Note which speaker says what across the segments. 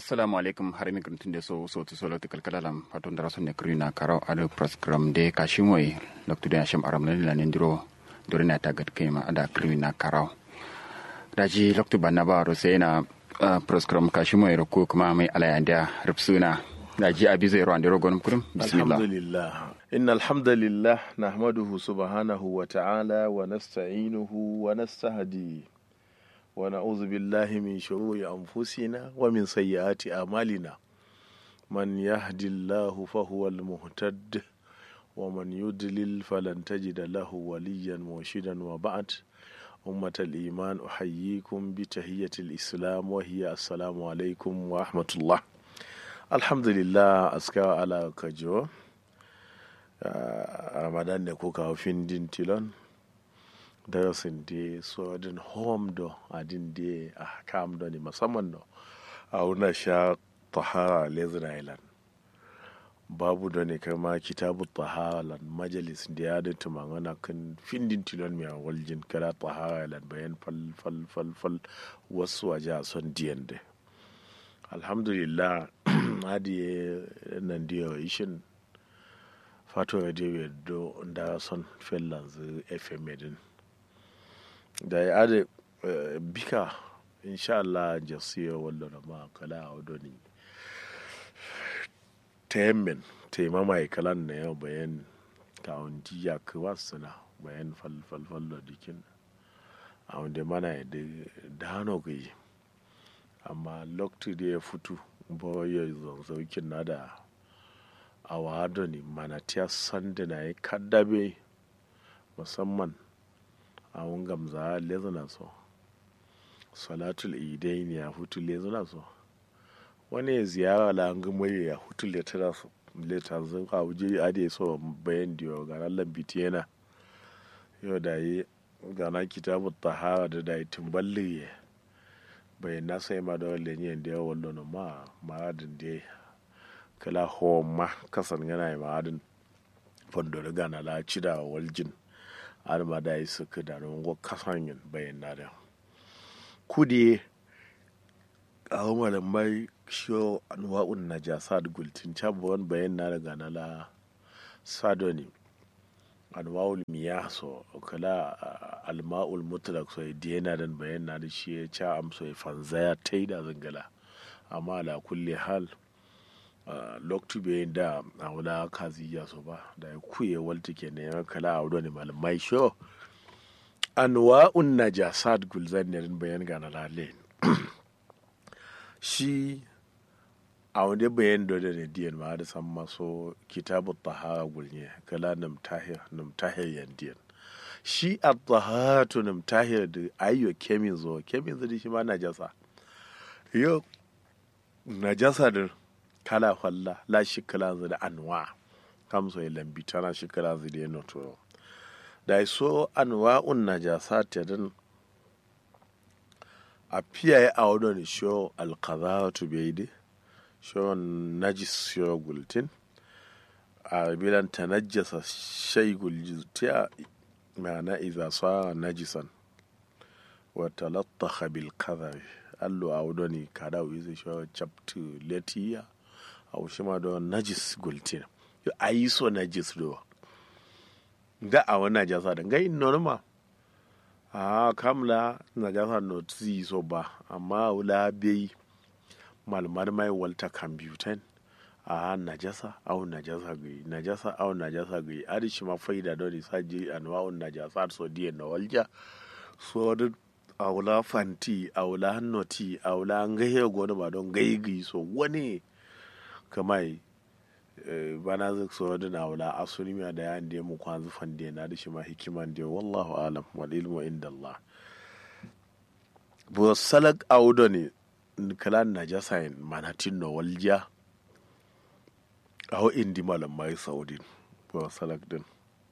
Speaker 1: assalamu alaikum har mi gruntin de so so to solo tikal kalalam patun dara sonne krina karo ado program de kashimoy loktu de asham aram nan lan ndiro dorina tagat kema ada krina karo daji loktu banna ba ro sai na program kashimoy ro ko kuma mai alayanda rubsuna daji abi zai ro andiro gonum kurum bismillah
Speaker 2: alhamdulillah إن الحمد لله نحمده سبحانه وتعالى ونستعينه ونستهديه ونعوذ بالله من شرور أنفسنا ومن سيئات أعمالنا من يهد الله فهو المهتد ومن يضلل فلن تجد له وليا مرشدا وبعد أمة الإيمان أحييكم بتحية الإسلام وهي السلام عليكم ورحمة الله الحمد لله أسكى على كجو ramadan ne ko kawo findin tilon darasin da sojin home do adin da a kam do ne musamman do a wuna sha tahara lezen island babu da ne kama kitabu tahara lan majalis da ya da tumangana kan findin tilon mai waljin kala tahara lan bayan fal fal fal fal wasu waje a son diyan da alhamdulillah hadi nan da ishin fato radio do da son finlands fm din da ya ade bika insha Allah jasiya wallo na ma kala a wadoni temen tema mai kalan na yau bayan kawon jiya kuwa suna bayan falfalfallo dikin a wanda mana da dano gai amma lokacin da ya fito ba ya zanzaukin na da a wado ne manatiya sanda na yi kaddabe musamman a wungam za a lezuna so salatul idai ne ya hutu lezuna so wani ya ziyara la an gama ya hutu letara so leta zan ka wuje ade so bayan diyo ga nan lambiti yana yau da yi gana kitabu tahara da da yi tumballi bayan na sai ma da wale ne da yawon lona ma ma'adin da kala homa kasan yana yi ma'adin fondoro gana la cida waljin arma da yi suka da rungo kasan yin bayan na da kudi a umarin mai shiyo anwa'un na jasa da gultin cabuwan bayan na da gana la sadoni anwa'ul miya so kala alma'ul mutlak so diyana dan bayan na da shi ya ca amso ya fanzaya ta yi da zangala amma ala kulle hal loktu be da a wula kazi ya so ba da ya kuye walta ke ne ya kala a wani malamai sho anwa'un najasat gulzan ne bayan ga na lale shi a wani bayan da da diyan ma da san maso kitabu tahara gulne kala nam tahir nam tahir yan diyan shi a taharatu nam tahir da ayyo kemin zo kemin zo shi ma najasa yo najasa da kala falla la shikala zu da anwa kam so ya lambi tana shikala zu da yana to da so anwa un najasa ta dan a fiya ya awo ne sho alqadatu bayde sho najis sho gultin a bilan tanajjasa shay gultiya ma'ana idza sara najisan wa talattaha bil kadhabi allo awo ne kada wizi sho chapter letiya a wushi ma da najis gultin a yi so najis do ga a wani najasa da gai norma a kamla najasa no zi so ba amma wula bai malmar mai walta kambutan a najasa au najasa gai najasa au najasa gai adi shi ma faida don isa je anwa'un najasa so diyan na walja so da a wula fanti a wula hannoti a wula an gaihe gona ba don gaigi so wani kamai bana zai so da na wula asuni miya da yan da mu kwan zufan da na da shi ma hikiman da wallahu alam wal ilmu inda Allah bu salak audo ne kalan najasa in manatin no walja aho indi malam mai saudin bu salak din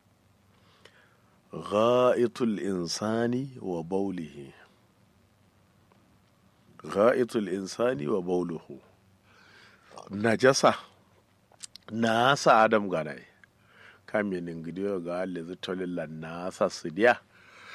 Speaker 2: gha'itul insani wa baulihi gha'itul insani wa bauluhu najasa na sa adam ganai kaminin gidiyo ga alizu tolilla na sa su diya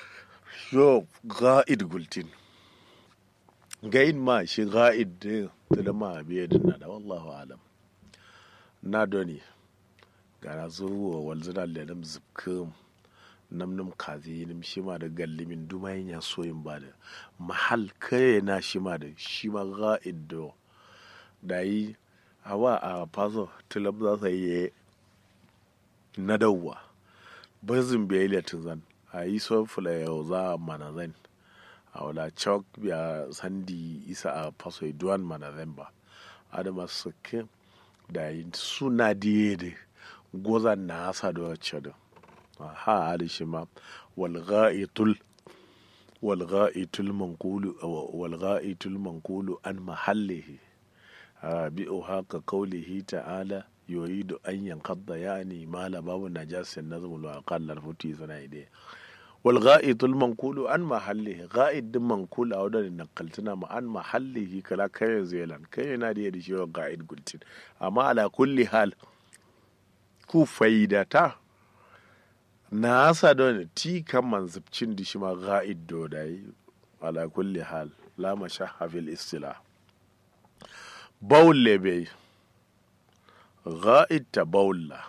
Speaker 2: yo ga'id gultin gain ma shi ga'id tilma biye dinna da wallahu alam na doni gara zuwa walzina lelim zubkum namnum kazi nim shima da gallimin dumayin ya soyin ba da mahal kare na shima da shima ga'id do da yi hawa a faso tilam za su yi na dawwa bazin bai latin zan a yi son fula yau za a mana zan a wala chok biya sandi isa a faso duwan mana zan ba adama suke da yi suna diye da gozan na asa da wacce da ha ali shi ma walga'itul walga'itul manqulu walga'itul manqulu an mahallihi bi'u haka kaulihi ta'ala yuridu an yankadda yani mala babu najasin nazmul wa qallar futi sana ide wal gha'itul manqulu an mahallihi gha'id din manqul a wadan nakaltuna ma an mahallihi kala kai zelan kai yana da yadda shi ga'id gultin amma ala kulli hal ku faidata na asa don ti kan manzubcin da shi ma ga'id do dai ala kulli hal la mashahha fil istilah baul lebe ga'id ta baulla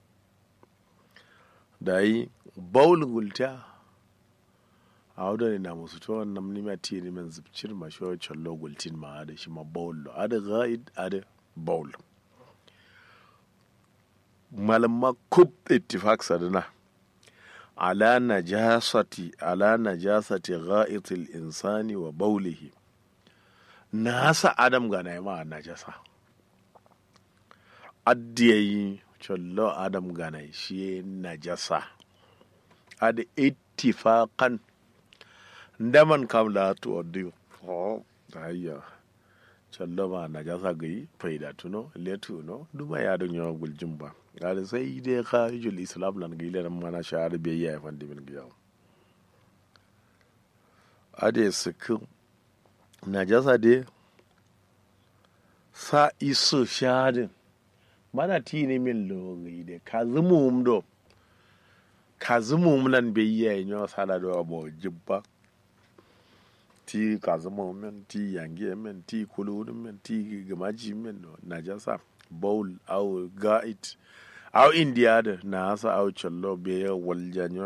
Speaker 2: da yi baul gulta a wadda ne na musu to wannan nima ti ne man zubcin ma shi wancan lo gultin ma da shi ma baul ada ga'id ada baul malamma kub ittifaq sadana ala najasati ala najasati ga'itil insani wa baulihi nasa adam ga na ma najasa addiyayi chollo adam ga na shi najasa ad ittifaqan ndaman kam la to odiyo oh ayya chollo ma najasa gai faida tuno letu no duma ya don yawa guljin ba gari sai dai kharijul islam lan gile nan mana shahar biyayya ya fandi min giyawo ade sikin najasa dai sa iso shadin mana tini min logi de ka zumum do ka zumum lan be yi nyo sala do abo jibba ti ka zumum men ti yange men ti kulu men ti gamaji men do najasa bowl au gait au india da na asa au challo be waljanyo